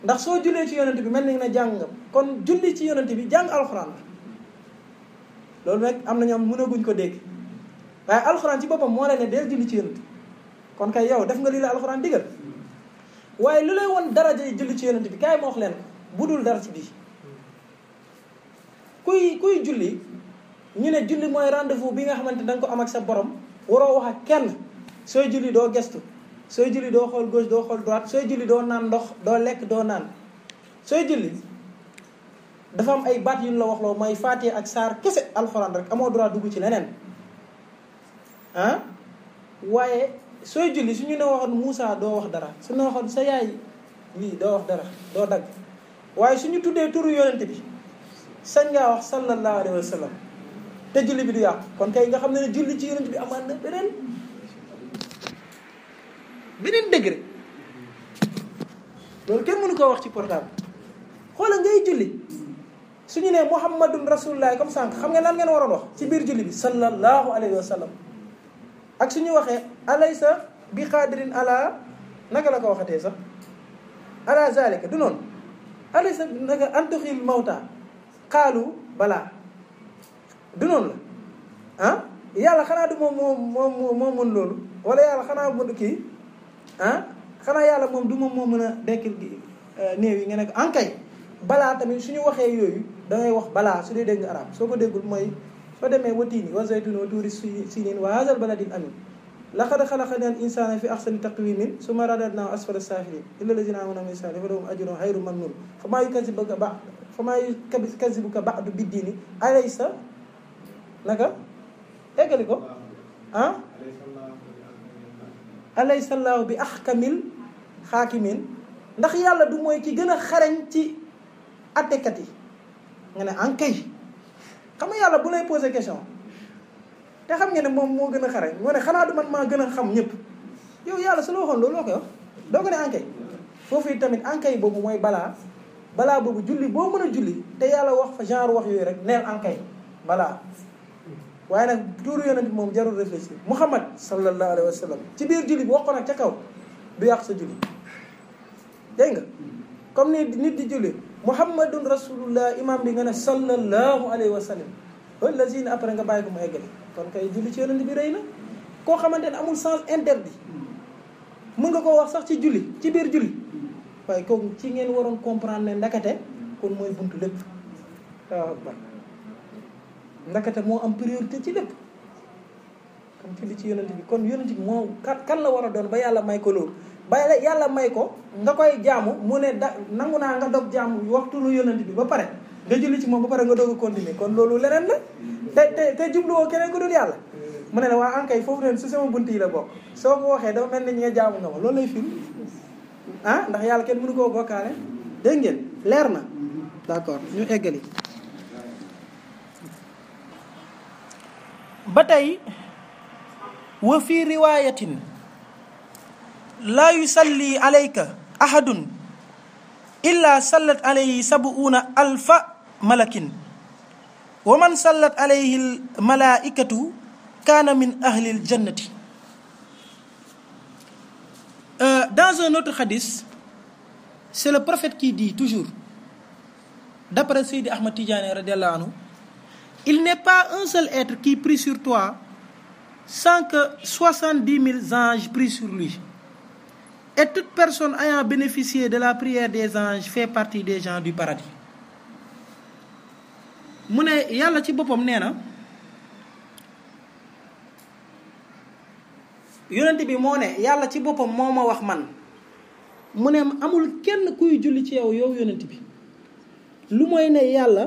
ndax soo jullee ci yonent bi mel ni na jàng nga kon julli ci yonent bi jàng alxuraan la loolu nag am na ñoom mënaguñ ko dégg waaye alxuraan ci boppam moo la ne deel julli ci yonent bi kon kay yow def nga lii la alxuraan digal waaye lu lay woon daraja yi julli ci yonent bi kaay ma wax leen ko bu dul dara ci bii kuy kuy julli ñu ne julli mooy rendez-vous bi nga xamante da nga ko am ak sa borom waroo wax ak kenn sooy julli doo gestu sooy julli doo xool gauche doo xool droite sooy julli doo naan ndox doo lekk doo naan sooy julli dafa am ay baat yu ñu la wax loo mooy Faatiha ak saar kese alxuraan rek amoo droit dugg ci leneen ah waaye sooy julli su ñu ne waxoon Moussa doo wax dara su ñu waxoon sa yaay lii doo wax dara doo dagg waaye su ñu tuddee turu yonent bi sañ ngaa wax sallallahu alayhi wa sallam te julli bi du yàqu kon kay nga xam ne ne julli ci yonent bi amaan na beneen beneen degré loolu kenn mënu koo wax ci portable xoola ngay julli suñu nee muhammadun rasulullah comme sànq xam nga lan ngeen waroon wax ci biir julli bi sallallahu alayhi wa sallam ak suñu waxee alaysa bi xaadirin ala naka la ko waxatee sax ala zalika du noonu alaysa naka antuxil mawta xaalu balaa du noonu la ah yàlla xanaa du moom moo moo moo mën loolu wala yàlla xanaa mën kii ah xanaa yàlla moom du moom moo mën a dekkil gi néew yi nga ne ko ankay balaa tamit suñu waxee yooyu dangay wax balaa su dee dégg nga arab soo ko déggul mooy soo demee wa tiini wa zaytuni wa tuuri sinin wa hazal baladil amin laqad xalaqna al insana fi ahsani taqwimin summa radadnahu asfala safilin illa lazina amanu min sali fa lahum ajrun hayru mamnun fa maa yukazibuka ba fa maa yukazibuka ba'du biddiini alaysa naka eggali ko ah alaysa allahu bi ahkamil xaakimin ndax yàlla du mooy ki gën a xarañ ci attekat yi nga ne ankay xam nga yàlla bu lay posé question te xam nga ne moom moo gën a xarañ nga ne xanaa du man maa gën a xam ñëpp yow yàlla su la waxoon loolu loo koy wax doo ko ne ankay foofu it tamit ankay boobu mooy balaa balaa boobu julli boo mën a julli te yàlla wax fa genre wax yooyu rek neel ankay balaa waaye nag tuuru yonent bi moom jarul réfléchir muhammad sallallahu alayhi wa sallam ci biir julli bi wax ko nag ca kaw du yàq sa julli dégg nga comme ni nit di julli muhammadun rasulullah imam bi nga ne sallallahu alayhi wa sallam wallazina après nga bàyyi ko mu eggale kon kay julli ci yonent bi rëy na koo xamante ne amul sens interdit mën nga koo wax sax ci julli ci biir julli waaye kooku ci ngeen waroon comprendre ne ndakate kon mooy buntu lépp waaw akbar ndakate moo am priorité ci lépp kon julli ci yonent bi kon yonent bi moo kan kan la war a doon ba yàlla may ko loolu ba yàlla may ko nga koy jaamu mu ne da nangu naa nga dog jaamu waxtu lu yonent bi ba pare nga julli ci moom ba pare nga doog a continuer kon loolu leneen la te te te jubluwoo keneen ko dul yàlla mu ne la waa ankay foofu leen su sama bunt yi la bokk soo ko waxee dafa mel ni ñi nga jaamu nga ma loolu lay firi ah ndax yàlla kenn mënu koo bokkaale dégg ngeen leer na d'accord ñu eggali ba tey wa fi riwayatin laa yusalli alayka ahadun illa sallat alayhi sabuuna alfa malakin wa man sallat alayhi almalaikatu kaana min ahli aljannati dans un autre hadith c'est le prophète qui dit toujours d'après Seydi Ahmad Tidiane radiallahu anhu il n'est pas un seul être qui prie sur toi sans que soixante-dix mille anges prient sur lui et toute personne ayant bénéficié de la prière des anges fait partie des gens du paradis mu ne yàlla ci boppam nee na yonent bi moo ne yàlla ci boppam moo ma wax man mu ne amul kenn kuy julli ci yow yow yonent bi lu mooy ne yàlla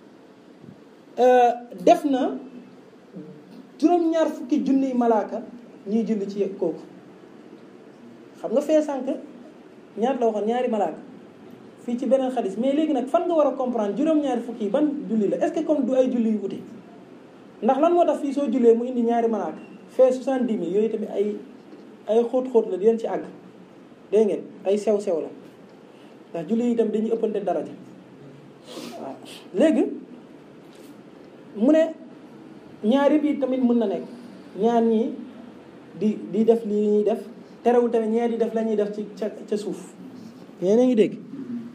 def na juróom-ñaar fukki junniy malaaka ñuy julli ci kooku xam nga fee sànq ñaar la waxoon ñaari malaaka fii ci beneen xadis mais léegi nag fan nga war a comprendre juróom-ñaari fukki yi ban julli la est-ce que comme du ay julli yu wute ndax lan moo tax fii soo jullee mu indi ñaari malaaka fee soixante-dix mille yooyu tamit ay ay xóot-xóot la di leen ci àgg dégg ngeen ay sew-sew la ndax julli yi tamit dañuy ëppante daraja waaw léegi mu ne ñaari bi tamit mën na nekk ñaar ñii di di def li ñuy def terewul tamit ñee di def la ñuy def ci ca ca suuf yéen a ngi dégg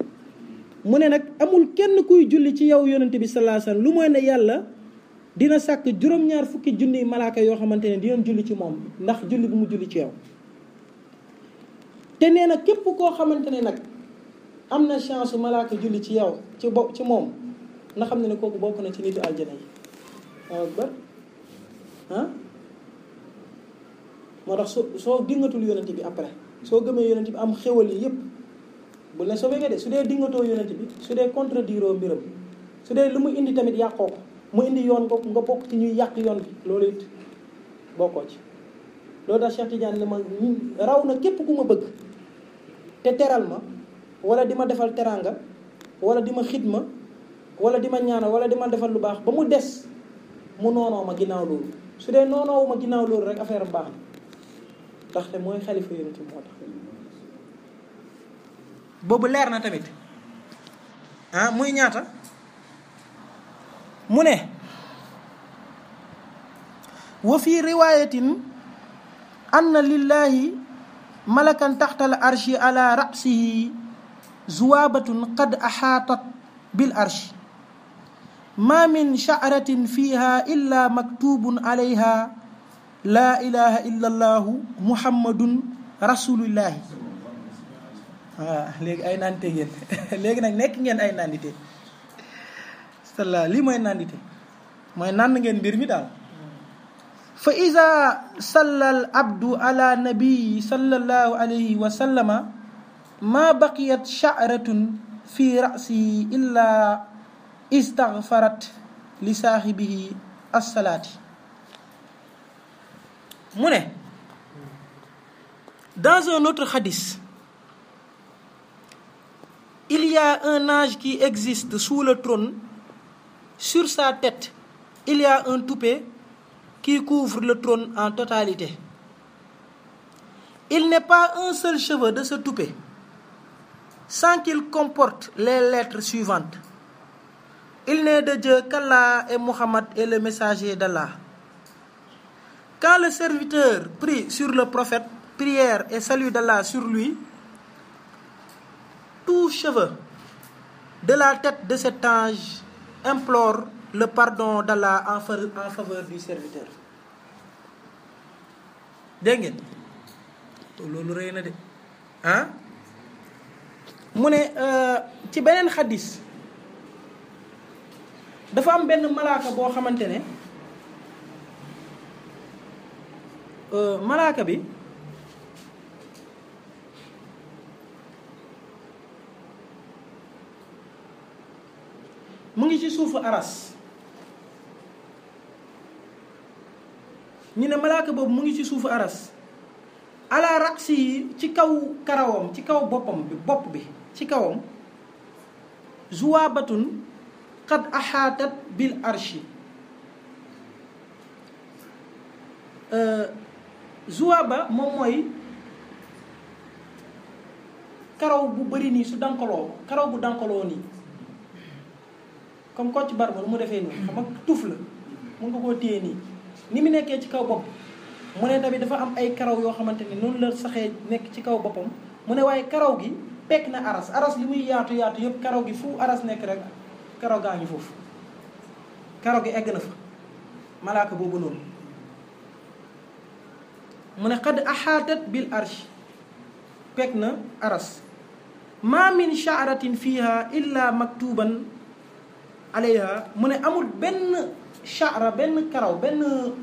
mu ne nag amul kenn kuy julli ci yow yonente bi sallallahu alayhi wasallam lu mooy ne yàlla dina sàkk juróom-ñaar fukki junniy malaaka yoo xamante ne dinañ julli ci moom ndax julli bu mu julli ci yow te nee na képp koo xamante ne nag am na chance malaaka julli ci yow ci bo ci moom na xam ne ne kooku bokk na ci nitu aljana yi waaw ba ah moo tax soo soo dingatul yonent bi après soo gëmee yonent bi am xéwal yi yépp bu ne soobee nga de su dee dingatoo yonent bi su dee contredire mbiram su dee lu mu indi tamit yàqoo ko mu indi yoon ko nga bokk ci ñuy yàq yoon bi loolu it bokkoo ci loolu tax Cheikh Tidiane ne ma raw na képp ku ma bëgg te teral ma wala di ma defal teranga wala di ma xidma wala di ma ñaanal wala di ma defal lu baax ba mu des mu noonoo ma ginnaaw loolu su dee noonoowu ma ginnaaw loolu rek affaire am baax na ndaxte mooy xalifa yonent bi moo tax boobu leer na tamit ah muy ñaata mu ne wa fi riwayatin anna lillahi malakan taxta al arshi ala rasihi zuwabatun qad axaatat bil arshi ma min sha'ratin fiha illa maktubun alayha la ilaha illa allahu muhammadun rasulillahi waaw léegi ay nandite ngeen léegi nag nekk ngeen ay nandite salla lii mooy nandite mooy nand ngeen mbir mi daal fa ida salla al abdu ala nabii sallallahu alayhi wa sallama ma baqiyat sha'ratun fi ra'sihi illa istaghfarat li saahibihi assalaati mu ne dans un autre hadith il y a un ange qui existe sous le trône sur sa tête il y a un toupet qui couvre le trône en totalité il n'est pas un seul cheveu de ce toupet sans qu'il comporte les lettres suivantes il n'est de Dieu qu'Allah et Mohammed est le messager d'Allah quand le serviteur prie sur le prophète prière et salut d'Allah sur lui tout cheveu de la tête de cet ange implore le pardon d'Allah en faveur du serviteur dégg ngeen loolu rëy na de ah mu ne ci beneen xadis dafa am benn malaaka boo xamante ne malaaka bi mu ngi ci suufu aras ñu ne malaaka boobu mu ngi ci suufu aras ala raksi yi ci kaw karawam ci kaw boppam bi bopp bi ci kawam zuwaabatun qad axaatat bil arshi zuwaaba moom mooy karaw bu bëri nii su dankaloo karaw bu dankaloo nii comme Kocc Barma lu mu defee nii xam nga tuf la mun nga koo téye nii ni mu nekkee ci kaw bopp mu ne tamit dafa am ay karaw yoo xamante ne noonu la saxee nekk ci kaw boppam mu ne waaye karaw gi pekk na aras aras li muy yaatu yaatu yëpp karaw gi fu aras nekk rek karaw gaa ngi foofu karaw gi egg na fa malaaka boobu noonu mu ne xad axaatat bil arsh pekk na aras ma min shaaratin fiha illa maktuban alayha mu ne amul benn shaara benn karaw benn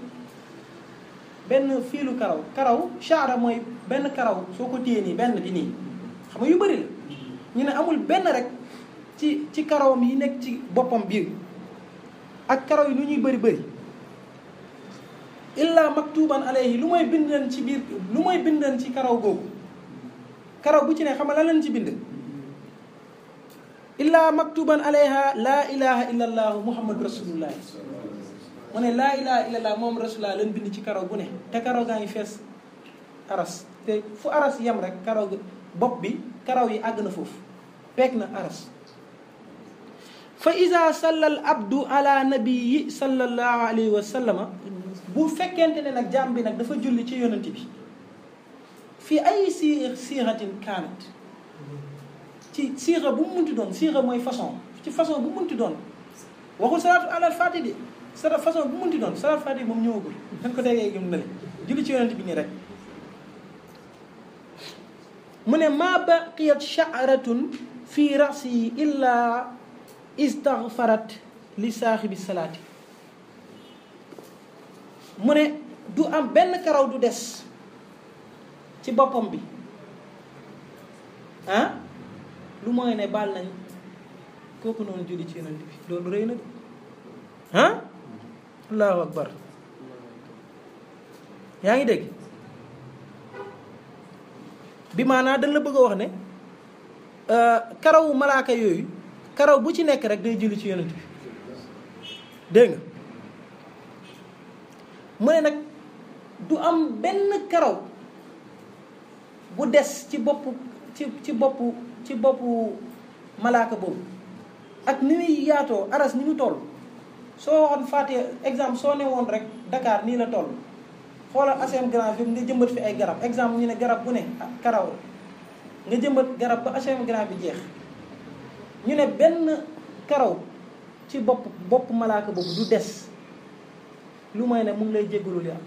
benn fiilu karaw karaw shaara mooy benn karaw soo ko téye nii benn bi nii xam nga yu bëri la ñu ne amul benn rek ci ci karawam yi nekk ci boppam biir ak karaw yi lu ñuy bëri bëri illa maktuban alayhi lu mooy bind leen ci biir lu mooy bind leen ci karaw googu karaw bu ci ne xam nga lan leen ci bind illa maktuban alayha laa ilaha illa allahu muhammadu rasulullah mu ne laa ilaha illa allah moom rasulullah leen bind ci karaw bu ne te karaw gaa ngi fees aras te fu aras yem rek karaw bopp bi karaw yi àgg na foofu peeg na aras fa ida salla al abdu ala nabii sallallahu alayhi wa sallama bu fekkente ne nag jaam bi nag dafa julli ci yonent bi fii ay si siixatin kaanat ci siixa bu mu munti doon siixa mooy façon ci façon bu mu munti doon waxul salaatu alal faati de sala façon bu mu munti doon salaatu faati moom ñëwagul dañ ko déggee gëm na le julli ci yonent bi nii rek mu ne maa baqiyat sha'ratun fi rasi illa istaghfarat li saaxibi salaati mu ne du am benn karaw du des ci boppam bi ah lu mooy ne baal nañ kooku noonu julli ci yonent bi loolu rëy na de ah allahu akbar yaa ngi dégg bi maanaa dañ la bëgg a wax ne karawu malaaka yooyu karaw bu ci nekk rek day julli ci yonent bi dégg nga mu ne nag du am benn karaw bu des ci boppu ci ci boppu ci boppu malaaka boobu ak ni muy yaatoo aras ni mu toll soo waxoon fàtte exemple soo ne woon rek Dakar nii la toll xoolal HLM Grand bi nga jëmbat fi ay garab exemple ñu ne garab bu ne karaw la nga jëmbat garab ba HLM Grand bi jeex ñu ne benn karaw ci bopp bopp malaaka boobu du des lu may ne mu ngi lay jéggalul yàlla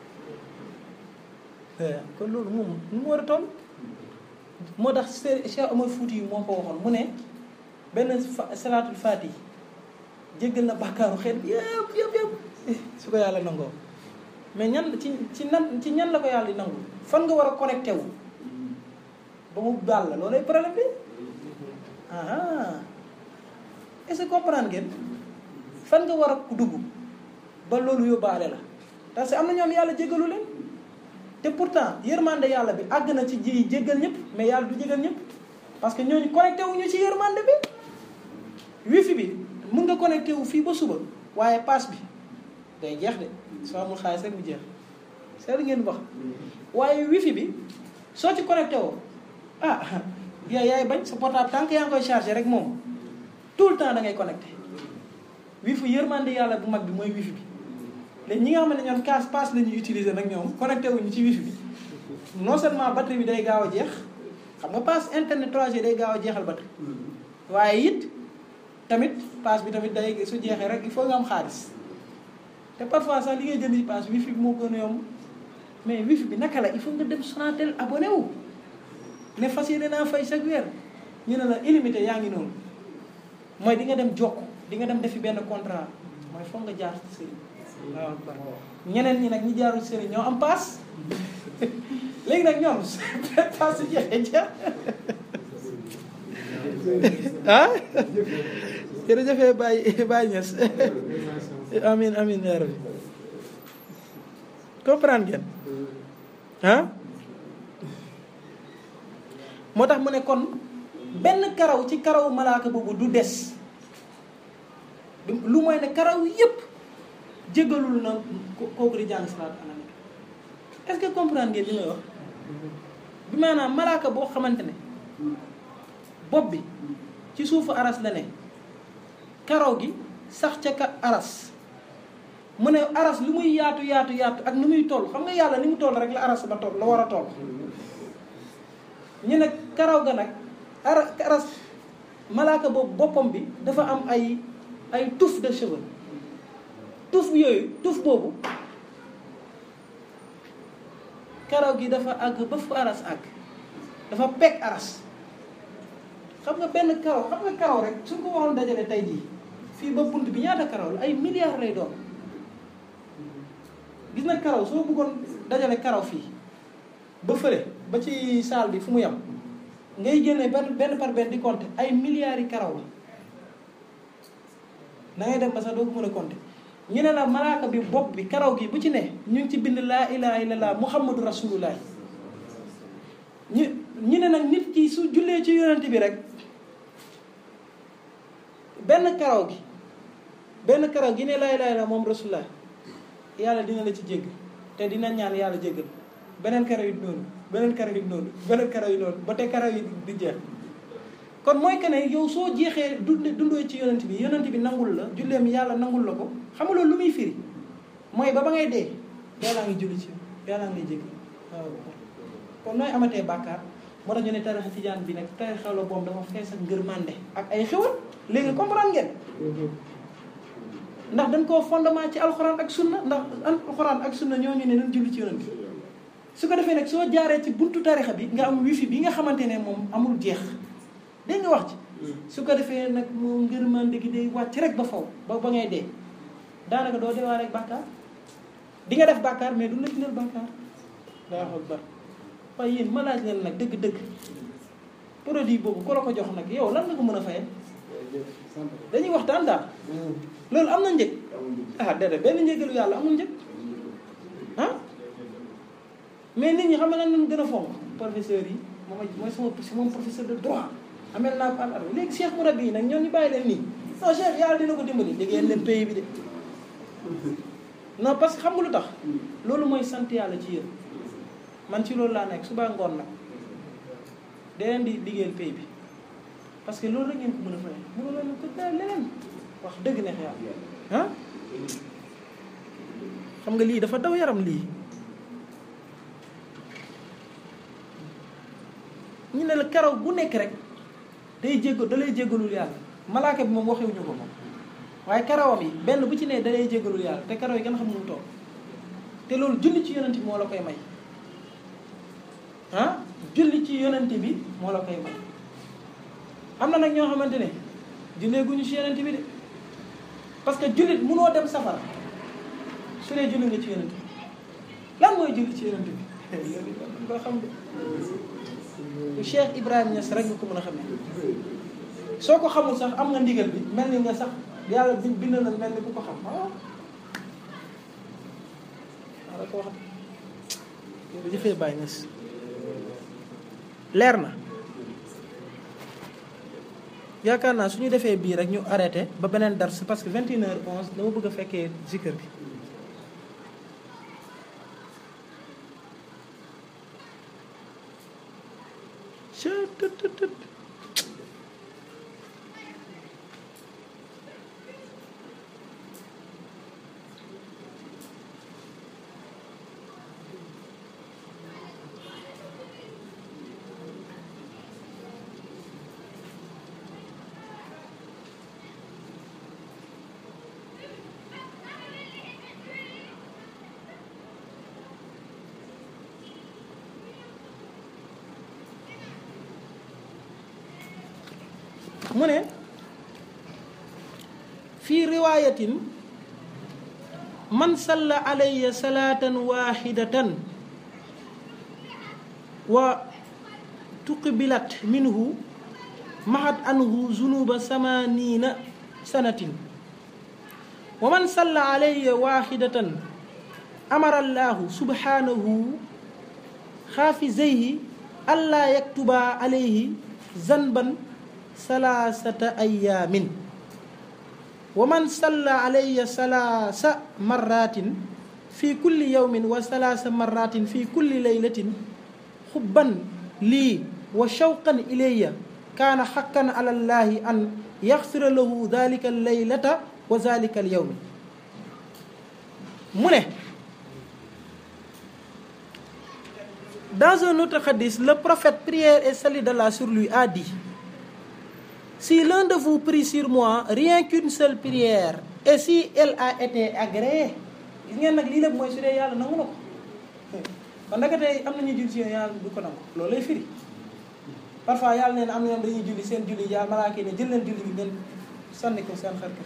kon loolu moom nu mu war a toll moo tax Cheikh Omar Fouti yi moo ko waxoon mu ne benn salaatul faati jéggal na bàkkaaru xeet bi yëpp yëpp yëpp su ko yàlla nangoo mais ñan ci ci nan ci ñan la ko yàlla di nangu fan nga war a connecté wu ba mu baal la loolay problème bi ah est-ce que comprendre ngeen fan nga war a dugg ba loolu yóbbaale la parce que am na ñoom yàlla jéggalu leen te pourtant yërmande yàlla bi àgg na ci ji jéggal ñëpp mais yàlla du jéggal ñëpp parce que ñooñu connecté wu ñu ci yërmande bi wifi bi mun nga connecté wu fii ba suba waaye paas bi day jeex de soo amul xaalis rek mu jeex seetlu ngeen wax waaye wifi bi soo ci connecté woo ah yaay yaay bañ sa portable tant que yaa ngi koy chargé rek moom tout le temps da ngay connecté wifi yërmande yàlla bu mag bi mooy wifi bi léegi ñi nga xam ne ñoom kaas paas la ñuy utiliser nag ñoom connecté wuñu ci wifi bi non seulement batterie bi day gaaw a jeex xam nga paas internet 3G day gaaw a jeexal batterie waaye it tamit paas bi tamit day su jeexee rek il faut nga am xaalis te parfois sax li ngay jënd ci paas wifi bi moo gën a yomb mais wifi bi naka la il faut nga dem Sonatel abonné wu ne fas yéene naa fay chaque weer ñu ne la illimité yaa ngi noonu mooy di nga dem jokk di nga dem defi benn contrat mooy foog nga jaar ci sëriñ waaw ñeneen ñi nag ñi jaarul sëriñ ñoo am paas léegi nag ñoom paas su jeexee jeex ah jërëjëfee Baye Baye Niass amin amin yaa rabbi comprendre ngeen ah moo tax mu ne kon benn karaw ci karaw malaaka boobu du des lu mooy ne karaw yépp jégalul na kooku di jàng salaat ala nabi est-ce que comprendre ngeen li may wax bi maanaam malaaka boo xamante ne bopp bi ci suufu aras la ne karaw gi sax ca ka aras mu ne aras lu muy yaatu yaatu yaatu ak nu muy toll xam nga yàlla ni mu toll rek la aras ba toll la war a toll ñu ne karaw ga nag ara aras malaaka boobu boppam bi dafa am ay ay touffe de cheveux touffe yooyu touffe boobu karaw gi dafa àgg ba fu aras àgg dafa pegg aras xam nga benn karaw xam nga karaw rek suñ ko waxoon dajale tey jii fii ba bunt bi ñaata karaw la ay milliards lay doon gis na karaw soo bëggoon dajale karaw fii ba fële ba ci saal bi fu mu yem ngay génne benn benn par benn di compter ay milliards yi karaw la na ngay dem ba sax doo ko mën a compter ñu ne la malaaka bi bopp bi karaw gi bu ci ne ñu ngi ci bind laa ilaha illallah muhammadu rasulullah ñu ñu ne nag nit ki su jullee ci yonent bi rek benn karaw gi benn karaw gi ne laa ilaha illallah moom rasulullah yàlla dina la ci jégg te dina ñaan yàlla jéggal beneen karaw yi noonu beneen karaw yi noonu beneen karaw yi noonu ba te karaw yi di jeex kon mooy que ne yow soo jeexee dund dundoo ci yonent bi yonent bi nangul la julleem yàlla nangul la ko xam nga loolu lu muy firi mooy ba ba ngay dee yàllaa ngi julli ci yàllaa ngi jégg waaw kon nooy amatee bàkkaar moo tax ñu ne tarixa tijaan bi nag tarixa la boobu dafa fees ak ngërmande ak ay xewal léegi comprendre ngeen ndax dañ koo fondement ci alxuraan ak sunna ndax alxuraan ak sunna ñoo ñu ne nañ julli ci yonent bi su ko defee nag soo jaaree ci buntu tarixa bi nga am wifi bi nga xamante ne moom amul jeex dégg nga wax ci su ko defee nag moom ngërmande gi day wàcc rek ba faw ba ba ngay dee daanaka doo deewaale ak bàkkaar di nga def bàkkaar mais du la bindal bàkkaar daa wax bar waaye yéen ma laaj leen nag dëgg-dëgg produit boobu ku la ko jox nag yow lan nga ko mën a fayee dañuy waxtaan daal loolu am na njëg ah déedéet benn njëgalu yàlla amul njëg ah mais nit ñi xam nga lan lañ gën a fonk professeurs yi moom mooy sama moom professeur de droit amel naa ko al léegi cheikh murabbi yi nag ñoom ñu bàyyi leen nii non cheikh yàlla dina ko dimbali liggéeyal leen pays bi de non parce que xam nga lu tax loolu mooy sant yàlla ci yéen man ci loolu laa nekk suba ngoon nag da leen di liggéeyal pays bi parce que loolu rek ngeen ko mën a fay mënu leen ko dara leneen wax dëgg neex yàlla ah xam nga lii dafa daw yaram lii ñu ne la karaw bu nekk rek day jéggal da lay jéggalul yàlla malaaka bi moom waxewuñu ko moom waaye karawam yi benn bu ci ne da lay jéggalul yàlla te karaw yi gën a xam nu mu toog te loolu julli ci yonent bi moo la koy may ah julli ci yonent bi moo la koy may am na nag ñoo xamante ne jullee guñu ci yonent bi de parce que jullit munoo dem safara su dee julli nga ci yonent bi lan mooy julli ci yonent bi loolu dañ ko xam de Cheikh Ibrahima Niass rek nga ko mën a xamee soo ko xamul sax am nga ndigal bi mel ni nga sax yàlla bi bind na mel ni ku ko xam waaw waaw ko wax jëfee Baye Niass leer na yaakaar naa su ñu defee bii rek ñu arrêté ba beneen dars parce que 21 heures 11 dama bëgg a fekkee zikr bi mu ne fii riwaayatin man salla alayya salaatan waxidatan wa tuqbilat minhu maxat anhu zunuba samanina sanatin wa man salla alayya waxidatan amara allahu subhanahu xaafizayhi allaa yaktuba alayhi zanban salaasata ayaamin wa man salla alayya salaasa marratin fi kulli yawmin wa salaasa marratin fi kulli laylatin xubban lii wa shawqan ilayya kaana xaqan ala llahi an yaxfira lahu dalika allaylata wa dalika alyawmi mu ne dans un autre hadith le prophète prière et salut d'Allah sur lui a dit Si l'un de vous prie sur moi rien qu'une seule prière et si elle a été agréée gis ngeen nag lii lépp mooy su dee yàlla nangu na ko kon naka tey am nañu julli si yàlla du ko nangu loolu lay firi parfois yàlla neen am na ñoom dañuy julli seen julli yàlla malaaka ne jël leen julli bi ngeen sànni ko seen xar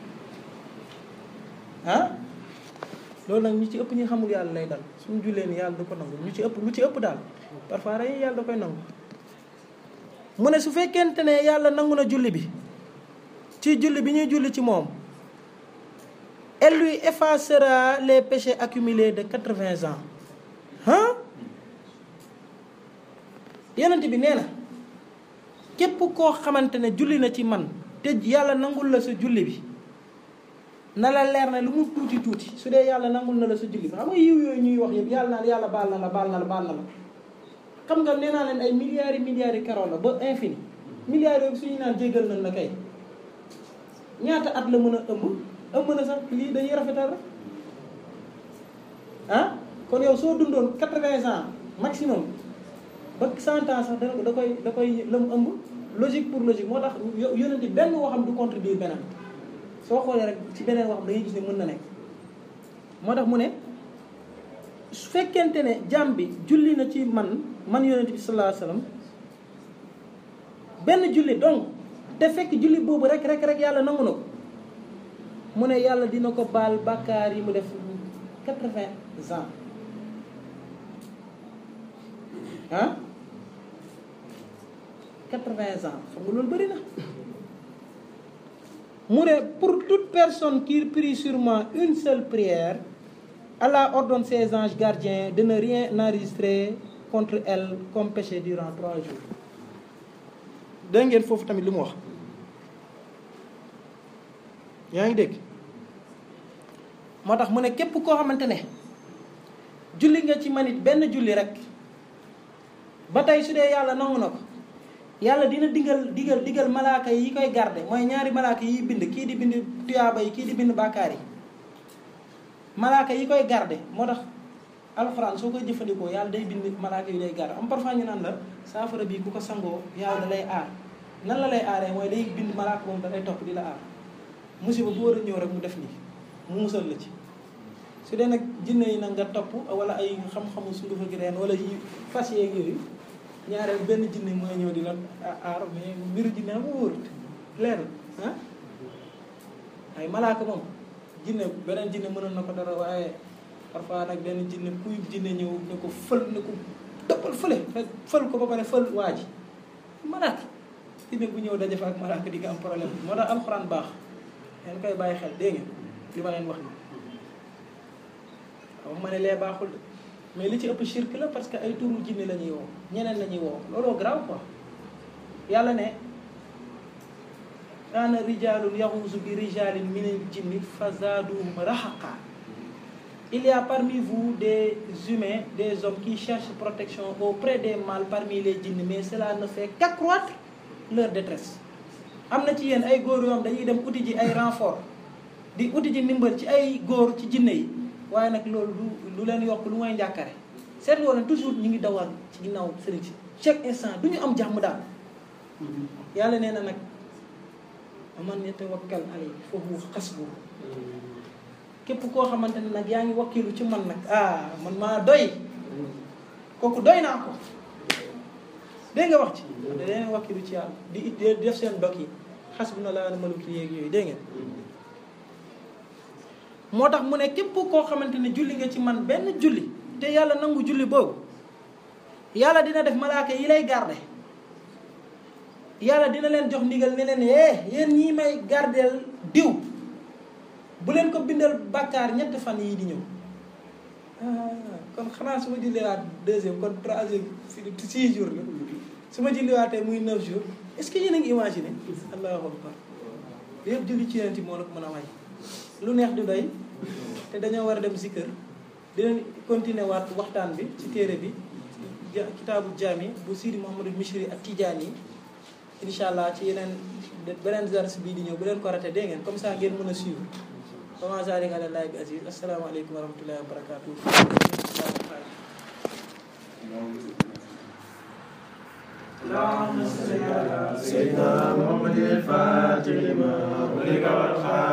ah loolu nag ñu ci ëpp ñi xamul yàlla lay dal suñu jullee ni yàlla du ko nangu ñu ci ëpp lu ci ëpp daal parfois rek yàlla da koy nangu mu ne su fekkente ne yàlla nangu na julli bi ci julli bi ñuy julli ci moom elle lui effacera les péchés accumulés de quatre-vingts ans ah yonent bi nee na képp koo xamante ne julli na ci man te yàlla nangul la sa julli bi na la leer ne lu mu tuuti tuuti su dee yàlla nangul na la sa julli bi xam nga yiw yooyu ñuy wax yëpp yàlla naan yàlla baal na la baal na la baal na la xam nga nee naa leen ay milliards yi milliards yi karo la ba infini milliards yooyu suñu naan jéggal nañ la kay ñaata at la mën a ëmb ëmb na sax lii dañuy rafetal rek ah kon yow soo dundoon quatre-vingts ans maximum ba cent ans sax dana ko da koy da koy lëm ëmb logique pour logique moo tax yonente benn waxam du contribuer beneen soo xoolee rek ci beneen waxam da ngay gis ne mën na nekk moo tax mu ne su fekkente ne jàmm bi julli na ci man man yonente bi sallallahu alayhi wasallam benn julli donc te fekk julli boobu rek rek rek yàlla nangu na ko mu ne yàlla dina ko baal bàkkaar yi mu def quatre-vingts ans ah quatre-vingts ans xam nga loolu bëri na mu ne pour toute personne qui prie sur moi une seule prière Allah ordonne ses anges gardiens de ne rien enregistrer contre elle comme péché durant trois jours dégg ngeen foofu tamit li mu wax yaa ngi dégg moo tax mu ne képp koo xamante ne julli nga ci manit benn julli rek ba tey su dee yàlla nangu na ko yàlla dina digal digal digal malaaka yi koy garde mooy ñaari malaaka yi bind kii di bind tuyaaba yi kii di bind bàkkaar yi malaaka yi koy garde moo tax alxuraan soo koy jëfandikoo yàlla day bind malaaka yi lay garde am parfois ñu naan la saafara bii ku ko sangoo yàlla da lay aar nan la lay aaree mooy day bind malaaka moom da lay topp di la aar musiba bu war a ñëw rek mu def nii mu musal la ci su dee nag jinne yi nag nga topp wala ay xam-xamu sundufa gi reen wala yi fas yeeg yooyu ñaareel benn jinne mooy ñëw di la aar mais mbiru jinne am wóorut leer ah ay malaaka moom jinne beneen jinne mënoon na ko dara waaye parfois nag benn jinne kuy jinne ñëw ne ko fël ne ko dëppal fële fël ko ba pare fël waa ji malaaka jinne bu ñëw daje fa ak malaaka di nga am problème moo tax alxuraan baax ngeen koy bàyyi xel dégg ngeen li ma leen wax ni wax ma ne lee baaxul de mais li ci ëpp shirk la parce que ay turu jinne la ñuy woo ñeneen la ñuy woo looloo grave quoi yàlla ne kaana rijalun yaxuusu bi rijalin minal jinni fa zaaduhum rahaqa il y a parmi vous des humains des hommes qui cherchent protection auprès des mâles parmi les djinns mais cela ne fait qu'accroître leur détresse am na ci yéen ay góor yoom dañuy dem uti ji ay renfort di uti ji ndimbal ci ay góor ci jinne yi waaye nag loolu du lu leen yokk lu mooy njàkkare seetlu woon toujours ñu ngi dawal ci ginnaaw sëriñ si chaque instant du ñu am jàmm daal yàlla nee na nag man yatawakkal alayhi fa huwa hasbuh képp koo xamante ne nag yaa ngi wakkilu ci man nag ah man maa doy kooku doy naa ko dégg nga wax ci da leen wakkilu ci yàlla di it def seen dog yi hasbunallahu wa ni'mal wakiil yeeg yooyu dégg ngeen moo tax mu ne képp koo xamante ne julli nga ci man benn julli te yàlla nangu julli boobu yàlla dina def malaaka yi lay garde yàlla dina leen jox ndigal ne leen eh yéen ñii may gardeel diw bu leen ko bindal bàkkaar ñetti fan yii di ñëw kon xanaa su ma julliwaat deuxième kon troisième fi six jours la su ma julliwaatee muy neuf jours est ce que yéen a ngi imaginer allahu akbar yëpp julli ci yonent moo la ko mën a waay lu neex du doy te dañoo war a dem si kër dinañ continuer waat waxtaan bi ci téere bi kitaabu jaami bu Sidi Mouhamadou Mishri ak Tidiane yi incha allah ci yeneen beneen dars bii di ñëw bu leen ko raté dégg ngeen comme ça ngeen mën a suivre comment zalika ala llahi bi aziz asalaamaaleykum wa rahmatullahi wa barakatuh اللهم صل على سيدنا محمد الفاتح لما أغلق والخاتم